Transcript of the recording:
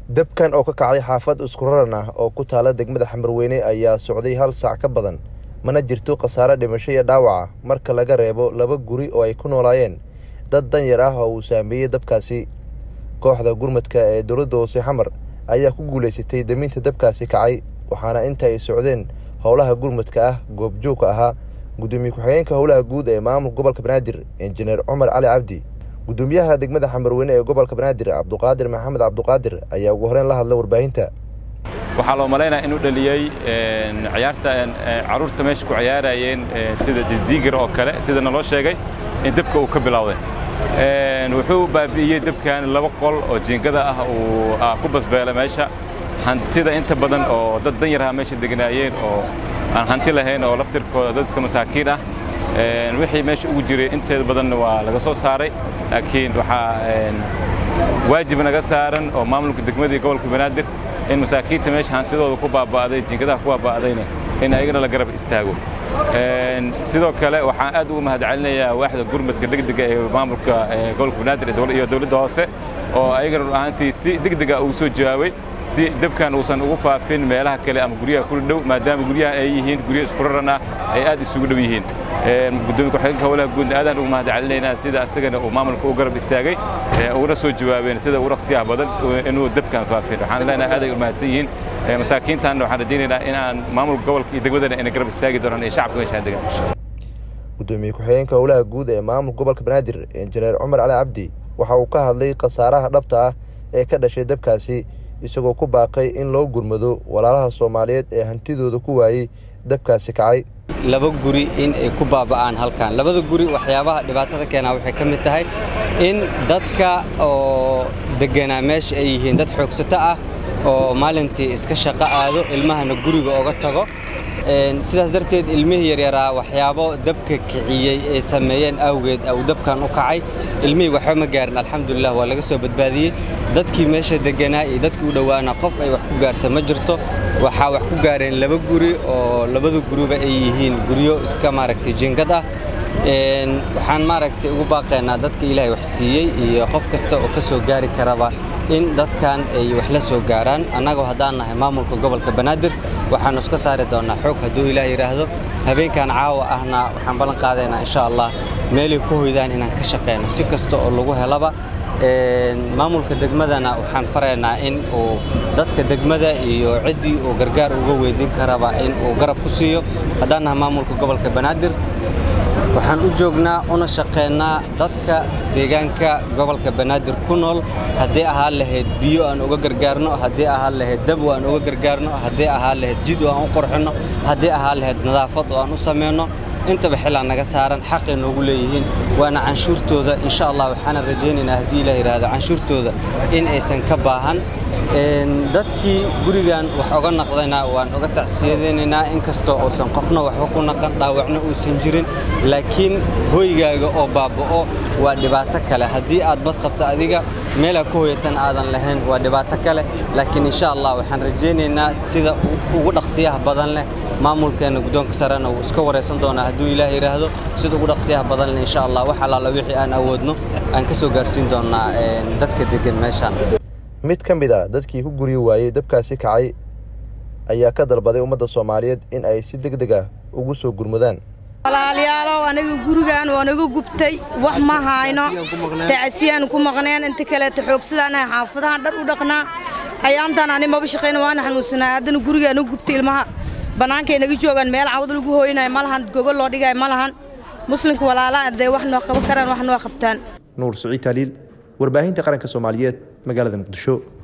dabkan oo ka kacay xaafad isku raran ah oo ku taala degmada xamarweyne ayaa socday hal saac ka badan mana jirto khasaare dhimasho iyo dhaawaca marka laga reebo laba guri oo ay ku noolaayeen dad danyar ah oo uu saameeyey dabkaasi kooxda gurmadka ee dowladda hoose xamar ayaa ku guulaysatay daminta dabkaasi kacay waxaana inta ay socdeen howlaha gurmadka ah goobjoogka ahaa gudoomiye ku-xigeenka howlaha guud ee maamulka gobolka banaadir injineer cumar cali cabdi gudoomiyaha degmada xamarweyne ee gobolka banaadir cabduqaadir maxamed cabduqaadir ayaa ugu horeyn la hadlay warbaahinta waxaa loo malaynaya inuu dhaliyey ciyaarta carruurta meesha ku ciyaarayeen sida jiziigir oo kale sida naloo sheegay in dabka uu ka bilowday wuxuu baabi'iyey dabkan laba qol oo jiingada ah uu ku basbeelay meesha hantida inta badan oo dad danyaraha meesha degnaayeen oo aan hanti lahayn oo laftirkooda dad iska masaakiin ah wixii meesha ugu jiray inteeda badanna waa laga soo saaray laakiin waxaa waajib naga saaran oo maamulka degmada iyo gobolka banaadir in masaakiinta meesha hantidooda ku baaba'day jiingadaha ku baaba'dayna in ayagana la garab istaago sidoo kale waxaan aad ugu mahadcelinayaa waaxda gurmadka degdega ee maamulka gobolka banaadir iyo dowladda hoose oo ayagana run ahaantii si degdega ugu soo jawaabay si dabkan uusan ugu faafin meelaha kale ama guryaha kula dhow maadaama guryaha ay yihiin guryo isku raran ah ay aad isugu dhow yihiin gudoomiye ku-xigeenka howlaha guudna aadaan ugu mahadcelinaynaa sida asagana uu maamulka u garab istaagay uguna soo jawaabeen sida ugu raqsiyaha badan inuu dabkan faafin waxaan leenahay aad ay u mahadsan yihiin masaakiintaanna waxaan rajaynaynaa in aan maamulka gobolka iyo degmadana inay garab istaagi doonaan iyo shacabka meeshaan degan gudoomiye ku-xigeenka howlaha guud ee maamulka gobolka banaadir injineer cumar cali cabdi waxa uu ka hadlay khasaaraha dhabta ah ee ka dhashay dabkaasi isagoo ku baaqay in loo gurmado walaalaha soomaaliyeed ee hantidooda ku waayey dabkaasi kacay laba guri in ay ku baaba'aan halkan labada guri waxyaabaha dhibaatada keenaa waxay ka mid tahay in dadka oo degganaa meesha ay yihiin dad xoogsato ah oo maalintii iska shaqo aado ilmahana guriga oga tago sidaas darteed ilmihii yaryaraa waxyaabo dabka kiciyey ay sameeyeen awgeed uu dabkan u kacay ilmihii waxba ma gaarin alxamdulilah waa laga soo badbaadiyey dadkii meesha degganaa iyo dadkii u dhowaana qof ay wax ku gaarta ma jirto waxaa wax ku gaareen laba guri oo labada guriba ay yihiin guryo iska maaragtay jingad ah waxaan maaragtay ugu baaqaynaa dadka ilaahay wax siiyey iyo qof kasta oo ka soo gaari karaba in dadkan ay wax la soo gaaraan annagoo haddaan nahay maamulka gobolka banaadir waxaannu iska saari doonnaa xoog hadduu ilaah yidhaahdo habeenkan caawa ahna waxaan ballan qaadaynaa insha allah meelay ku hoydaan inaan ka shaqayno si kasta oo lagu helaba maamulka degmadana waxaan faraynaa in uu dadka degmada iyo ciddii uu gargaar uga weydiin karaba in uu garab ku siiyo haddaan nahay maamulka gobolka banaadir waxaan u joognaa una shaqaynaa dadka deegaanka gobolka banaadir ku nool haddii ahaan lahayd biyo aan uga gargaarno haddii ahaan lahayd dab oo aan uga gargaarno haddii ahaan lahayd jid oo aan u qurxinno haddii ahaan lahayd nadaafad oo aan u samayno intaba xilaa naga saaran xaqay noogu leeyihiin waana canshuurtooda insha allah waxaana rajaynaynaa haddii ilaah yidhaahdo canshuurtooda in aysan ka baahan dadkii gurigan wax oga naqdayna waan uga tacsiyadaynaynaa inkastoo uusan qofna waxba ku naqan dhaawacna uusan jirin laakiin hoygaaga oo baaba'o waa dhibaato kale haddii aad bad qabto adiga meelaa ku hoyatan aadan lahayn waa dhibaato kale laakiin insha allah waxaan rajaynaynaa sida ugu dhaqsiyaha badan leh maamulkeenna guddoonka sarena wuu iska waraysan doonaa hadduu ilaah yidhaahdo sida ugu dhaqsiyaha badan leh insha allah wax allaala wixii aan awoodno aan ka soo gaarsiin doonnaa dadka deggan meeshaan mid ka mid a dadkii ku guryi waayey dabkaasi kacay ayaa ka dalbaday ummadda soomaaliyeed in ay si deg deg ah ugu soo gurmadaan walaalayaalow aniga gurigan waa naga gubtay wax ma hayno tacasiyaan ku maqneen inta kaleeto xoogsadaan xaafadahan dhar u dhaqnaa ayaantaan ani maba shaqayna waana xanuunsanaa haddana gurigaa naga gubtay ilmaha bannaankay naga joogaan meel cawad lagu hooynayo ma lahan gogol loo dhigayo ma lahan muslimka walaalaha dee wax noo qaban karaan wax noo qabtaan nuur siciid taaliil warbaahinta qaranka soomaaliyeed magaalada muqdisho